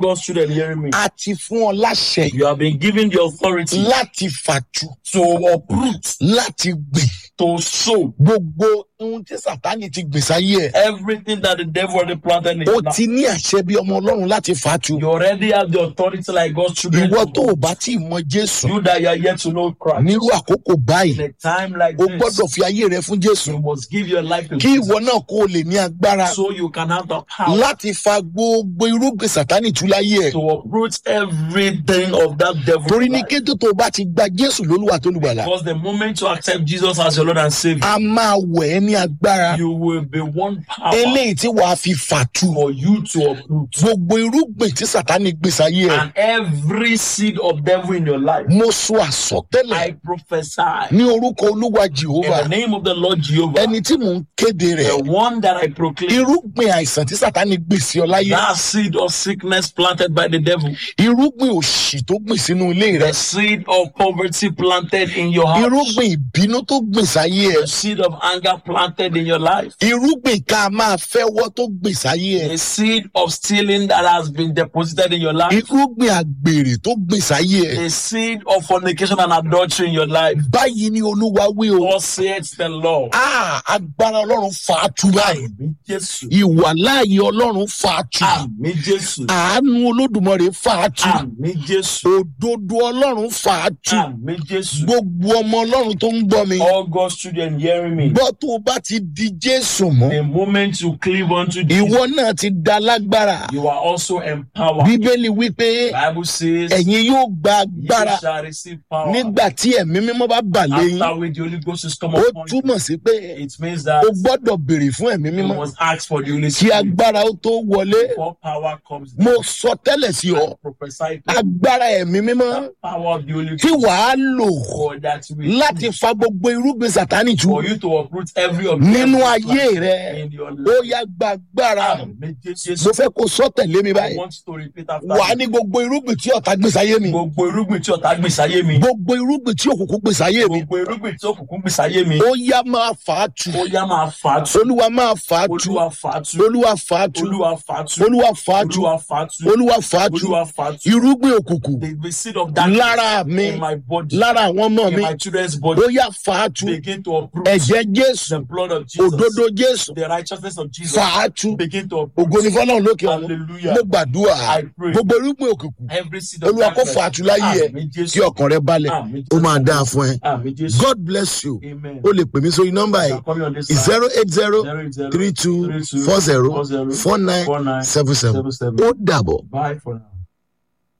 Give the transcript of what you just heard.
God's children hearing me. a ti fún ọ láṣẹ You have been given the authority láti fàtú to uproot, láti gbìn to sow gbogbo ohun tí sàtánì ti gbìn sáyé ẹ everything that the devil already planted in ó your life. ti ní àṣẹ bí ọmọ ọlọ́run láti fàtú You already have the authority like God's children. ìwọ tó o bá tí ì mọ jésù You that you are yet to know Christ. nírú àkókò báyìí In a time like o this, gbọ́dọ̀ fi ayé rẹ fún jésù you must give your life to kí Jesus ìwọ náà kó o lè ní agbára so you can have the power láti fa gbogbo irúgbìn sàtánì tú láyé ẹ to uproot everything of that devil. torí ní kété tó o bá ti gba jésù lólúwa tó lùgbàlà Because the moment you accept Jesus as your Lord and Savior, a máa wẹ̀ ẹ́ ní agbára you will be one power eléyìí tí wàá fi fàtú for you to uproot. gbogbo irúgbìn tí sàtánì gbìn sáyé ẹ And every seed of devil in your life, mo sọ àsọtẹ́lẹ̀ I prophesy ní orúkọ olúwa in jehova the name of the Lord Jehovah, ẹni tí mò ń kéde rẹ the one that I proclaim, irúgbìn àìsàn tí sàtánì gbìn sí ọ láyé that seed of sickness planted by the devil, irúgbìn òṣì tó gbìn sínú ilé rẹ the seed of poverty planted in your house, irúgbìn ìbínú tó gbìn sáyé ẹ the seed of anger planted in your life, irúgbìn ká máa fẹ́wọ́ tó gbìn sáyé ẹ the seed of stealing that has been deposited in your life, irúgbìn àgbèrè tó gbìn sáyé ẹ the seed of fornication and adultery in your life. báyìí ni olúwa wí o Thus saith the Lord. Ah, agbára ọlọ́run fà á tu báyìí Àmì Jésù. ìwà láàyè ọlọ́run fà á tu Àmì Jésù. àánú olódùmarè fà á tu Àmì Jésù. òdodo ọlọ́run fà á tu Àmì Jésù. gbogbo ọmọ ọlọ́run tó ń gbọ́ mi All God's children hearing me. gbọ́ tó o bá ti di jésù mọ́ The moment you cleave unto Jesus, ìwọ náà ti da lágbára you are also empowered. bíbélì wípé Bible says, ẹ̀yin yóò gba you agbára shall receive power nígbà tí ẹ̀mí mímọ́ bá bà léyìn after which the Holy Ghost is come ó upon you. túmọ̀ sí pé It means that o gbọ́dọ̀ béèrè fún ẹ̀mí you mímọ́ must ask for the Holy kí Spirit agbára ó tó wọlé before power comes. mo sọ tẹ́lẹ̀ sí ọ I prophesy to agbára ẹ̀mí mímọ́ the power of the Holy tí Ghost wàá lò for that we láti fa gbogbo irúgbìn sàtánì tu for you to uproot every of nínú them ayé rẹ in your ó life. yá gba agbára Àmì Jésù. mo fẹ́ kó sọ tẹ̀lé mi I báyìí want you to repeat after wà á me. ní gbogbo irúgbìn tí ọ̀tá gbé sáyé mi Gbogbo irúgbìn tí ọ̀tá gbìn sáyé mi. gbogbo irúgbìn tí òkùnkùn gbé sáyé mi Gbogbo irúgbìn tí òkùnkùn gbìn sáyé mi. ó yá máa fà á tu Ó yá máa fà á tu. olúwa máa fà á tu Olúwa fà á tu. olúwa fà á tu Olúwa fà á tu. olúwa fà á tu Olúwa fà á tu. olúwa fà á tu Olúwa fà á tu. irúgbìn òkùnkùn The the seed of darkness lára mi in my body, lára àwọn ọmọ in mi my children's body, ó yá fà á tu begin to uproot ẹ̀jẹ̀ jésù the blood of Jesus, òdodo jésù the righteousness of Jesus. fà á tu Begin to ògo uproot. ní fọlọ́run lókè ọ̀run Hallelujah. mo gbàdúrà I pray. gbogbo irúgbìn òkùnkùn Every seed of olúwa kó darkness. fà á tu láyé ẹ Àmì kí Jésù. ọkàn rẹ balẹ̀ Àmì ó Jésù. máa dáa fún ẹ Àmì Jésù. god bless you Amen. o lè pè mí sórí nọ́mbà yìí Call me on this side. zero eight zero Zero eight zero three two three two four zero four zero four nine four nine seven seven seven seven. ó dàbọ̀. Bye for now.